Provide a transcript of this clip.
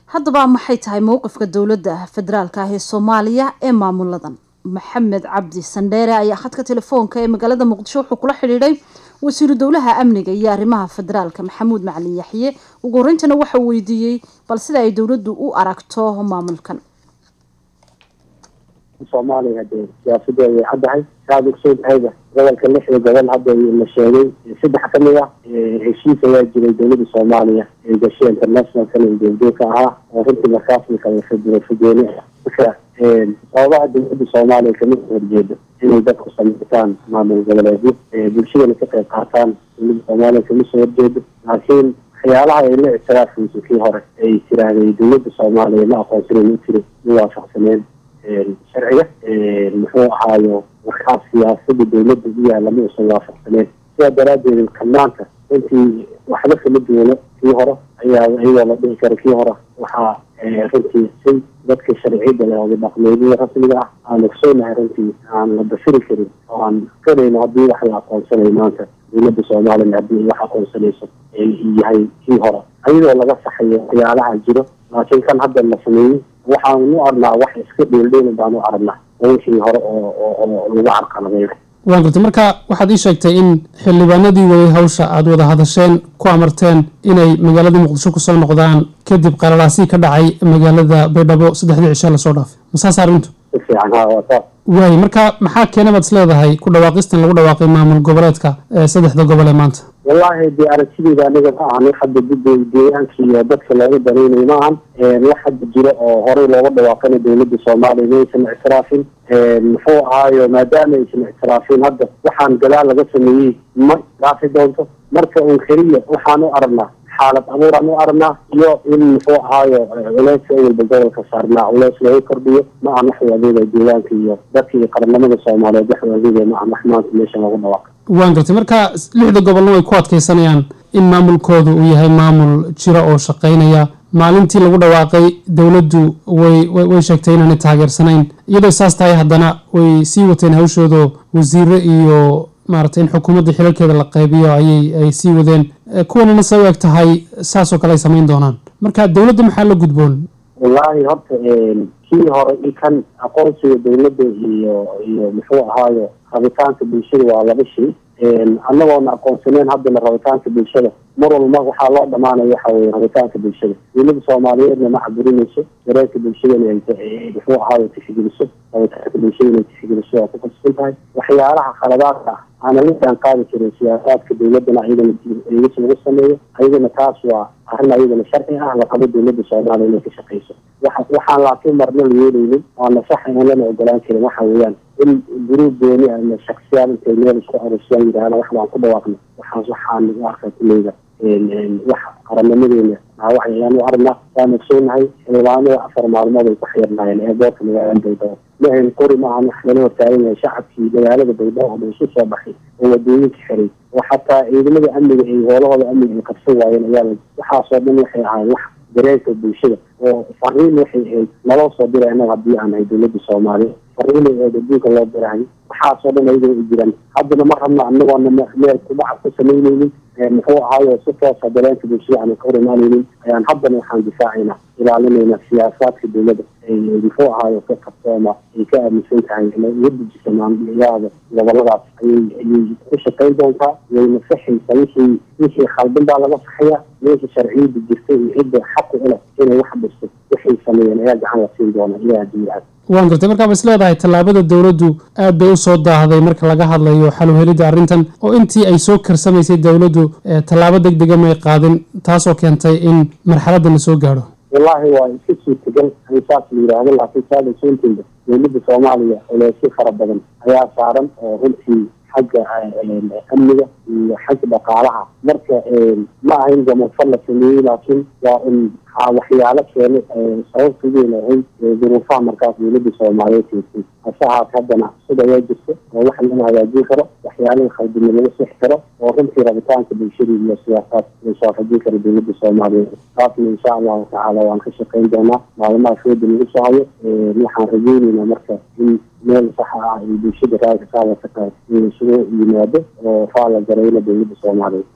haddaba maxay tahay mowqifka dowladda federaalka ah ee soomaaliya ee maamuladan maxamed cabdi sandheere ayaa khadka telefoonka ee magaalada muqdisho wuxuu kula xidhiidhay wasiiru dowlaha amniga iyo arrimaha federaalka maxamuud macalin yaxye ugu horeyntana waxau weydiiyey bal sida ay dowladdu u aragto maamulkan soomaaliya hadee siyaasadeeda way caddahay saad ogsoontahayba gobolka lixda gobol hadda la sheegay saddex ka mid ah heshiis ayaa jiray dowladda soomaaliya ee gashay internationalkan goobjoogka ahaa oo runtii markaasna kala fudooni ah marka sababaha dowladda soomaaliya kamid horjeedo inay dadku samaytaan maamul goboleedyo bulshadana ka qayb qaataan dowladda soomaaliya kama soo horjeedo laakiin waxyaalaha ay la ictiraafayso kii hore ay tiraahday dowladda soomaaliya ma aqoonsanen u tiri ma waafaqsaneen sharciga muxuu ahaayo markaas siyaasada dowladda u yaalla ma usan waafaqsaneen sidaa daraadeed kanaanka runtii waxba kama duwano kii hore ayaa iyadoo la dhihi kara kii hore waxaa runtii si dadka sharciyada leh oda dhaqmeedada rasmiga ah aan ogsoonahay runtii aan la dafiri karin oo aan kanayno haddii wax la aqoonsanayo maanta dowladda soomaaliya haddii wax aqoonsanayso yahay kii hore iyadoo laga saxayo waxyaalaha jiro laakiin kan hadda la sameeyey waxaan u arnaa wax iska dheeldheelin baan u aragnaa wixii hore oo oo lagu carqaladeeyo waan gartay marka waxaad ii sheegtay in xildhibaanadii waday hawsha aada wada hadasheen ku amarteen inay magaalada muqdisho kusoo noqdaan kadib qalalaasii ka dhacay magaalada baydhabo saddexdii cishe lasoo dhaafay masaas arrintu si fiican ha waa saas waay marka maxaa keena baad is leedahay ku dhawaaqistan lagu dhawaaqay maamul goboleedka ee saddexda gobol ee maanta wallaahi dee aragtideyda aniga ma ahan wax hadda gudda deegaanka iyo dadka looga danaynayo ma ahan wax hadda jiro oo horey looga dhawaaqana dowladda soomaaliya maysan ictiraafin muxuu ahaayo maadaama aysan ictiraafin hadda waxaan gadaal laga sameeyey ma ictiraafi doonto marka un keliya waxaan u aragnaa xaalad abuuraan u aragnaa iyo in muxuu ahaayo culeyska awalba gobolka saarnaa culeys looga kordhiyo ma ahan wax waadeeda deegaanka iyo dadka iyo qaranimada soomaaliyeed wax waadeeda ma ahan wax maanta meesha looga dhawaaqa waan gartay marka lixda gobolna way ku adkeysanayaan in maamulkooda uu yahay maamul jira oo shaqeynaya maalintii lagu dhawaaqay dowladdu way way sheegtay inaanay taageersanayn iyadoo saas tahay haddana way sii wateen hawshooda wasiire iyo maaragtay in xukuumadda xilalkeeda la qaybiyo ayay ay sii wadeen kuwanina say u eg tahay saasoo kale ay samayn doonaan marka dowladda maxaa la gudboon wallaahi horta kii hore i kan aqoonsiga dowladda iyo iyo muxuu ahaayo rabitaanka bulshada waa laba shay annagoona aqoonsaneen haddana rabitaanka bulshada mar walba waxaa loo dhamaanaya waxa weye rabitaanka bulshada dowladda soomaaliyeedna ma caburinayso dareenka bulshadana ay muxuu ahaayo tixgeliso rabitaanka bulshada inay tixgeliso waa ku kasban tahay waxyaalaha khaladaadka ah aana la jaan qaadi karin siyaasaadka dowladana ayadana eegis lagu sameeyo ayadana taas waa arrin ayadana sharci ah laqabo dowladda soomaaliya inay ka shaqeyso waxa waxaan laakiin marna la yeelaynin waana sax aan lana ogolaan karin waxa weeyaan in guruub gooni ama shaksiyaad intay meel isku arursiyaan yidhaahda wax baan ku dhawaaqna waxaas waxaan u arkaa kuleyda wax qaranimadeena wax ayaan u aragnaa waan ogsoonahay xildhibaanada afar maalmood ay ku xirnaayeen eeboorka magaalada baydhabo mahan qori maahan wax lala hortaagan yahay shacabkii magaalada baydhabo oo isu soo baxay oo wadooyinka xiray oo xataa ciidamada amniga ay hoolahooda amniga ay qabsan waayeen ayaa waxaasoo dhan waxay ahayd wax dareenka bulshada oo fariin waxay ahayd naloo soo diray annaga haddii aan ahay dowladda soomaaliya fariinay ahayd adduunka loo dirahay waxaasoo dhan ayagana u jiraan haddana ma rabno annagoona meel kubaca ku samaynaynin muxuu ahaayo si toosa dareenka bulshada aan ka hor imaanaynin ayaan haddana waxaan difaacaynaa ilaalinayna siyaasaadka dowladda ay muxuu ahaayo ka qabsooma ay ka aaminsan tahay uga dejisa maamulyaada goboladaas ayay ayay ku shaqayn doontaa wayna saxaysa wixii wixii khaldan baa laga saxaya meesha sharciyada jirta iyo cidda xaqu u leh inay wax dhisto waxay sameeyeen ayaa gacan la siin doona ilaa adduunya waan gartay markaa is leedahay tallaabada dowladdu aad bay usoo daahday marka laga hadlayo xaluhelidda arrintan oo intii ay soo karsamaysay dowladdu tallaabo deg dega may qaadin taasoo keentay in marxaladda la soo gaadho wallaahi waa iska suurtagal in saas la yidhaahdo laakiin saada soonteeda dowladda soomaaliya culeysyo fara badan ayaa saaran oo runtii xagga amniga iyo xagga dhaqaalaha marka ma ahayn gamafal la sameeyey laakiin waa un waxyaalo keena sababta weyn ahayd duruufaha markaas dowladda soomaaliyeed keentay hase ahaat haddana sida ayaa jirta oo wax laga hagaajin karo waxyaalaha khaldina laga sixi karo oo runtii rabitaanka bulshada iyo siyaasaad la soofajin karo dowladda soomaaliyeed taasna insha allahu tacaala waan ka shaqayn doonaa maalmaha fooda lagu soo hayo waxaan rajeyneynaa marka in meel saxa ah ay bulshada raadka qaadata tahay in isugu yimaado oo faala garayna dowladda soomaaliyeed